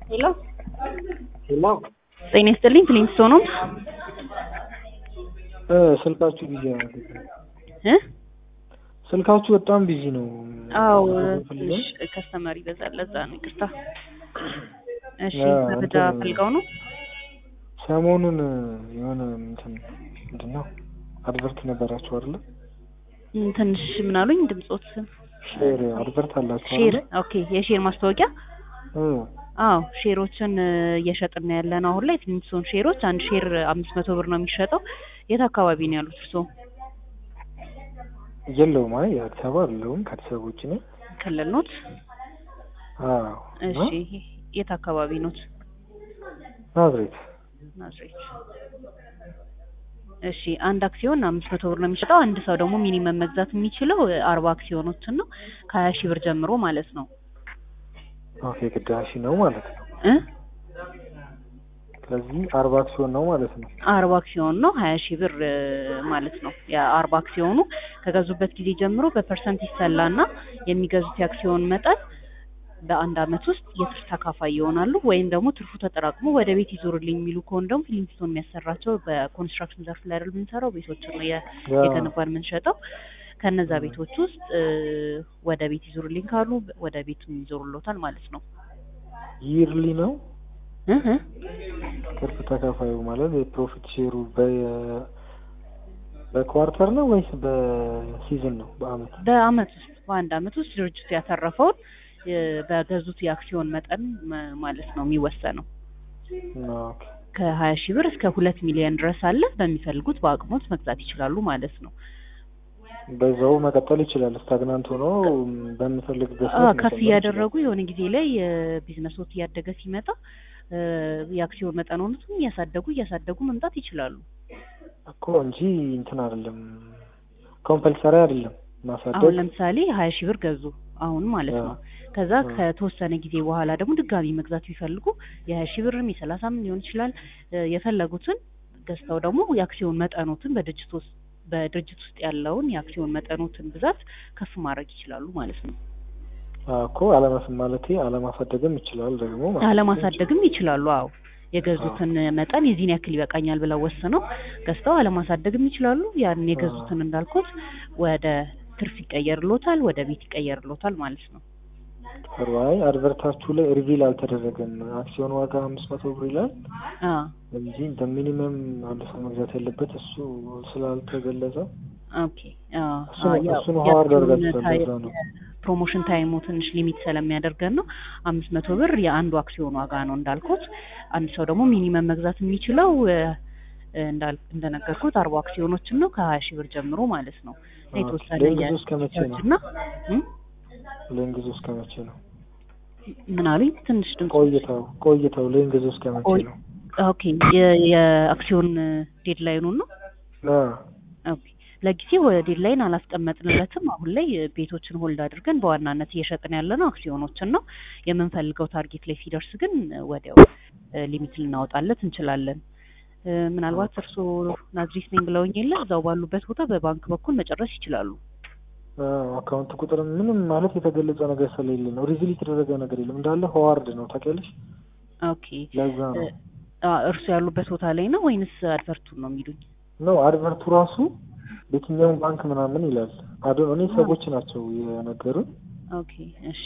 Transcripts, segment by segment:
ሄሎ ሄሎ ጤና ይስጥልኝ ፍሊንስቶን ነው እ ስልካችሁ ቢዚ ነው እ ስልካችሁ በጣም ቢዚ ነው። አዎ ፈልገው? ትንሽ ከስተመር ይበዛል ለዛ ነው ይቅርታ እሺ ያ፣ መረጃ እንትን- ፈልገው ነው ሰሞኑን የሆነ እንትን ምንድን ነው አድቨርት ነበራችሁ አይደለ? እም፣ ትንሽ ምን አሉኝ ድምጾት ሼር አድቨርት አላችሁ ሼር አይደለ? ኦኬ የሼር ማስታወቂያ እ አዎ ሼሮችን እ፣ እየሸጥን ያለ ነው አሁን ላይ ፍሊንስቶን ሼሮች አንድ ሼር አምስት መቶ ብር ነው የሚሸጠው የት አካባቢ ነው ያሉት እርስዎ የለውም አይ አዲስ አበባ አይደለሁም ከአዲስ አበባ ውጭ ነኝ። ክልል ኖት አዎ እሺ የት አካባቢ ኖት ናዝሬት ናዝሬት እሺ አንድ አክሲዮን አምስት መቶ ብር ነው የሚሸጠው አንድ ሰው ደግሞ ሚኒመም መግዛት የሚችለው እ፣ አርባ አክሲዮኖችን ነው ከሀያ ሺህ ብር ጀምሮ ማለት ነው ኦኬ ግዳሽ ነው ማለት ነው። እ ስለዚህ አርባ አክሲዮን ነው ማለት ነው። አርባ አክሲዮን ነው ሀያ ሺህ ብር እ፣ ማለት ነው የአርባ አክሲዮኑ ከገዙበት ጊዜ ጀምሮ በፐርሰንት ይሰላና የሚገዙት የአክሲዮን መጠን በአንድ አመት ውስጥ የትርፍ ተካፋይ ይሆናሉ ወይም ደግሞ ትርፉ ተጠራቅሞ ወደ ቤት ይዞርልኝ የሚሉ ከሆነ ደግሞ ፊሊንግስቶን የሚያሰራቸው በኮንስትራክሽን ዘርፍ ላይ አይደል የምንሰራው ቤቶችን ነው የ- ያ የገነባን የምንሸጠው ከነዛ ቤቶች ውስጥ እ፣ ወደ ቤት ይዞርልኝ ካሉ ወደ ቤት ይዞሩሎታል ማለት ነው ይርሊ ነው እህ እ። ትርፍ ተካፋዩ ማለት የፕሮፊት ሼሩ በ በኳርተር ነው ወይስ በሲዝን ነው? በአመት በአመት ውስጥ በአንድ አመት ውስጥ ድርጅቱ ያተረፈውን እ፣ በገዙት የአክሲዮን መጠን መ- ማለት ነው የሚወሰነው ኦኬ ከሀያ ሺህ ብር እስከ ሁለት ሚሊዮን ድረስ አለ በሚፈልጉት በአቅሞት መግዛት ይችላሉ ማለት ነው በዛው መቀጠል ይችላል። ስታግናንት ሆኖ በምፈልግበት አ፣ ሰዓት ከፍ መጨመር እያደረጉ የሆነ ጊዜ ላይ ቢዝነሶት እያደገ ሲመጣ እ፣ የአክሲዮን መጠኑንም እያሳደጉ እያሳደጉ መምጣት ይችላሉ ይችላል እኮ እንጂ እንትን አይደለም፣ ኮምፐልሰሪ አይደለም አሁን ማሳደግ። ለምሳሌ ሀያ ሺህ ብር ገዙ አሁን ማለት አ፣ ነው ከዛ አ። ከተወሰነ ጊዜ በኋላ ደግሞ ድጋሚ መግዛት ቢፈልጉ የሀያ ሺህ ብርም የሰላሳም ሊሆን ይችላል እ፣ የፈለጉትን ገዝተው ደግሞ የአክሲዮን መጠኖትን በድርጅት ውስጥ በድርጅት ውስጥ ያለውን የአክሲዮን መጠኖትን ብዛት ከፍ ማድረግ ይችላሉ ማለት ነው አ፣ እኮ አለማስ ማለቴ አለማሳደግም ይችላል ደግሞ ማለት አለማሳደግም ይችላሉ አዎ የገዙትን መጠን የዚህን ያክል ይበቃኛል ብለው ወስነው ገዝተው አለማሳደግም ይችላሉ ያን የገዙትን እንዳልኩት ወደ ትርፍ ይቀየርሎታል ወደ ቤት ይቀየርሎታል ማለት ነው ጥሩ። አይ አድቨርታችሁ ላይ ሪቪል አልተደረገም። አክሲዮን ዋጋ አምስት መቶ ብር ይላል አ እንጂ እንደ ሚኒመም አንድ ሰው መግዛት ያለበት እሱ ስላልተገለጸ ኦኬ አ እሱን- አ፣ ያው እሱን ሀዋርድ የአክሲዮን አድርጋችኋል፣ ታይ- ለዛ ነው። ፕሮሞሽን ታይሙ ትንሽ ሊሚት ስለሚያደርገን ነው አምስት መቶ ብር የአንዱ አክሲዮን ዋጋ ነው እንዳልኩት አንድ ሰው ደግሞ ሚኒመም መግዛት የሚችለው እ፣ እንዳል እንደነገርኩት አርባ አክሲዮኖችን ነው ከሀያ ሺህ ብር ጀምሮ ማለት ነው ኦኬ። የተወሰነ ሌንግዙ እስከ መቼ ነው? እና እም? ሌንግዙ እስከ መቼ ነው? ምን አሉኝ ትንሽ ድምጽ ቆይተው ቆይተው ሌንግዙ እስከ መቼ ቆይ- ነው? ኦኬ የ- የአክሲዮን ዴድላይኑን ነው አ፣ ኦኬ ለጊዜው ዴድላይን አላስቀመጥንለትም አሁን ላይ ቤቶችን ሆልድ አድርገን በዋናነት እየሸጥን ያለ ነው አክሲዮኖችን ነው የምንፈልገው ታርጌት ላይ ሲደርስ ግን ወዲያው ሊሚት ልናወጣለት እንችላለን እ፣ ምናልባት እርስዎ ናዝሬት ነኝ ብለውኝ የለ እዛው ባሉበት ቦታ በባንክ በኩል መጨረስ ይችላሉ አ፣ አካውንት ቁጥር ምንም ማለት የተገለጸ ነገር ስለሌለ ነው። ሪቪል የተደረገ ነገር የለም እንዳለ ሆዋርድ ነው ታውቂያለሽ። ኦኬ ለዛ ነው እ፣ አ፣ እርስዎ ያሉበት ቦታ ላይ ነው ወይንስ አድቨርቱን ነው የሚሉኝ ነው አድቨርቱ ራሱ በየትኛውም ባንክ ምናምን ይላል። አዶ እኔ ሰዎች ናቸው የነገሩን ኦኬ እሺ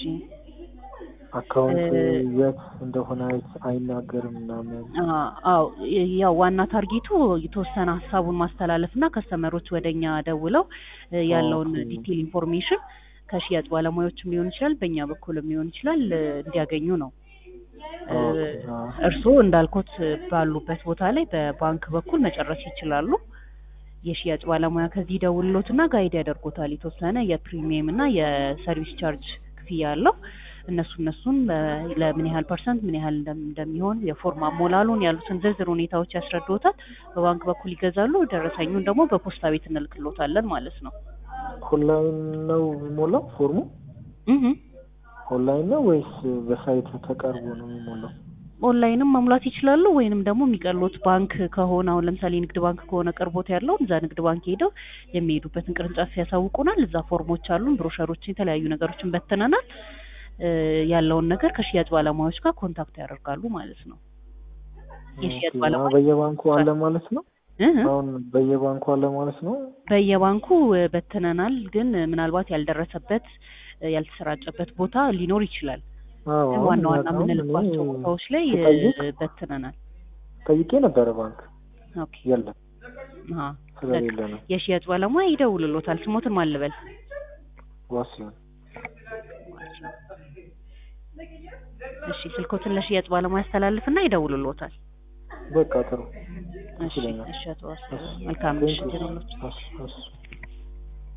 አካውንት እ፣ የት እንደሆነ አይናገርም ምናምን። አ- አዎ የ- ያው ዋና ታርጌቱ የተወሰነ ሀሳቡን ማስተላለፍ እና ከስተመሮች ወደኛ ደውለው እ፣ ያለውን ኦኬ። ዲቴል ኢንፎርሜሽን ከሽያጭ ባለሙያዎችም ሊሆን ይችላል በእኛ በኩልም ሊሆን ይችላል እ፣ እንዲያገኙ ነው። እ፣ ኦኬ፣ አ፣ እርስዎ እንዳልኩት ባሉበት ቦታ ላይ በባንክ በኩል መጨረስ ይችላሉ። የሽያጭ ባለሙያ ከዚህ ደውሎትና ጋይድ ያደርጎታል። የተወሰነ የፕሪሚየም እና የሰርቪስ ቻርጅ ክፍያ አለው። እነሱ እነሱን ለ- ለምን ያህል ፐርሰንት ምን ያህል እንደም- እንደሚሆን የፎርም አሞላሉን ያሉትን ዝርዝር ሁኔታዎች ያስረድዎታል። በባንክ በኩል ይገዛሉ። ደረሰኙን ደግሞ በፖስታ ቤት እንልክሎታለን ማለት ነው። ኦንላይን ነው የሚሞላው ፎርሙ? እህ ኦንላይን ነው ወይስ በሳይት ተቀርቦ ነው የሚሞላው? ኦንላይንም መሙላት ይችላሉ። ወይንም ደግሞ የሚቀሉት ባንክ ከሆነ አሁን ለምሳሌ ንግድ ባንክ ከሆነ ቅርቦት ያለው እዛ ንግድ ባንክ ሄደው የሚሄዱበትን ቅርንጫፍ ያሳውቁናል። እዛ ፎርሞች አሉን፣ ብሮሸሮችን፣ የተለያዩ ነገሮችን በትነናል። እ ያለውን ነገር ከሽያጭ ባለሙያዎች ጋር ኮንታክት ያደርጋሉ ማለት ነው። የሽያጭ ኦኬ። ባለሙያ አሁን በየባንኩ አለ ማለት ነው። እህ አሁን በየባንኩ አለ ማለት ነው። በየባንኩ እ በትነናል፣ ግን እ ምናልባት ያልደረሰበት እ ያልተሰራጨበት ቦታ ሊኖር ይችላል። አዎ ግን አሁን ዋና ዋና አሁን የምንልባቸው እኔ ቦታዎች ላይ እ ስጠይቅ በትነናል። ጠይቄ ነበረ ባንክ ኦኬ የለም አሃ ስለሌለ ነው። የሽያጭ ባለሙያ ይደውልሎታል። ስሞትን ማን ልበል? ዋሲሁን እሺ ስልኮትን ለሽያጭ ባለሙያ ያስተላልፍና ይደውልሎታል። በቃ ጥሩ እሺ ይለኛል። እሺ አቶ ዋሴ መልካም ምሽት ይሁንልዎት። እሺ እሺ